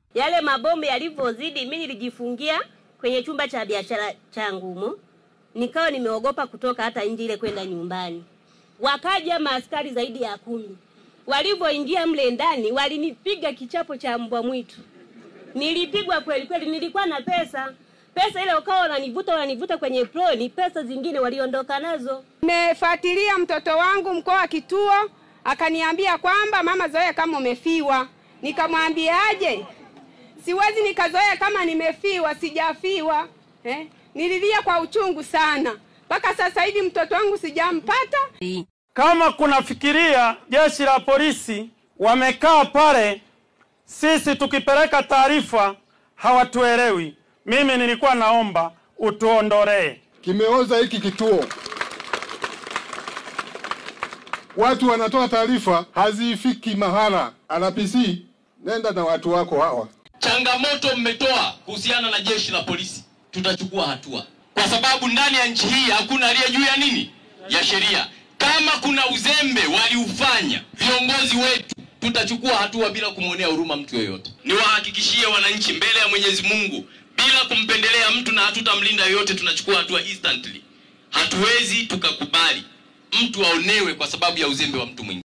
Yale mabomu yalivyozidi, mimi nilijifungia kwenye chumba cha biashara changu humo, nikawa nimeogopa kutoka hata nje ile kwenda nyumbani. Wakaja maaskari zaidi ya kumi, walivyoingia mle ndani walinipiga kichapo cha mbwa mwitu. Nilipigwa kweli kweli, nilikuwa na pesa pesa ile ukawa wananivuta wananivuta kwenye proni, pesa zingine waliondoka nazo. Nimefuatilia mtoto wangu mkoa wa kituo, akaniambia kwamba mama Zoea kama umefiwa. Nikamwambiaje, siwezi nikazoea kama nimefiwa, sijafiwa eh? Nililia kwa uchungu sana, mpaka sasa hivi mtoto wangu sijampata. Kama kunafikiria jeshi la polisi wamekaa pale, sisi tukipeleka taarifa hawatuelewi. Mimi nilikuwa naomba utuondolee. Kimeoza hiki kituo, watu wanatoa taarifa hazifiki mahala. RPC, nenda na watu wako hawa. Changamoto mmetoa kuhusiana na jeshi la polisi, tutachukua hatua, kwa sababu ndani ya nchi hii hakuna aliye juu ya nini, ya sheria. Kama kuna uzembe waliufanya viongozi wetu, tutachukua hatua bila kumwonea huruma mtu yoyote. Niwahakikishie wananchi mbele ya Mwenyezi Mungu, bila kumpendelea mtu na hatutamlinda yoyote, tunachukua hatua instantly. Hatuwezi tukakubali mtu aonewe kwa sababu ya uzembe wa mtu mwingine.